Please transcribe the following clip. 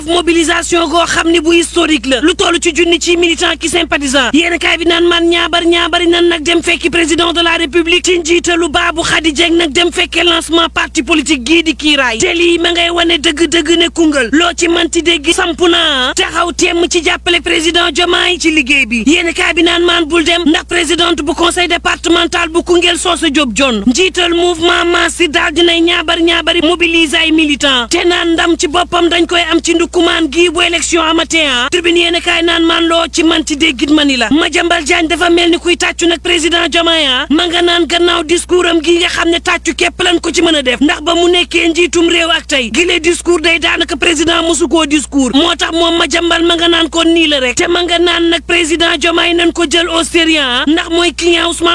mobilisation goo xam ne bu historique la lu toll ci junni ci militant ki sympathisant yéen kaay bi naan man ñaabar ñaabari nan nag dem fekki président de la république ci njiitalu baabu xadi jeng nag dem fekkee lancement parti politique gii di kiiraay te lii ma ngay wane dëgg-dëgg ne Koungheul loo ci manti dégg samp naa taxaw temm ci jàppale président Diomaye ci liggéey bi yéen kaay bi naan maan bul dem ndax présidente bu conseil départemental bu Koungheul Soosa Diop John njiital mouvement Massi daal dinay ñaabar ñaabari mobiliser ay militant te naan ndam ci boppam dañ koy am ci ndukkumaan gii bu élection amatee ah tribune yéen kaay naan maan loo ci manti déggit mani la Madiambal Diagne dafa mel ni kuy tàccu nag président Diomaye ah ma nga naan gannaaw discours am gii nga xam ne tàccu képp lan ko ci mën a def ndax ba mu nekkee njiitum réew ak tey gilee discours day daanaka président mosu koo discours moo tax moom Madiambal ma nga naan kon nii la rek te ma nga naan nag président Diomaye nañ ko jël au sérieux ndax mooy client Ousmane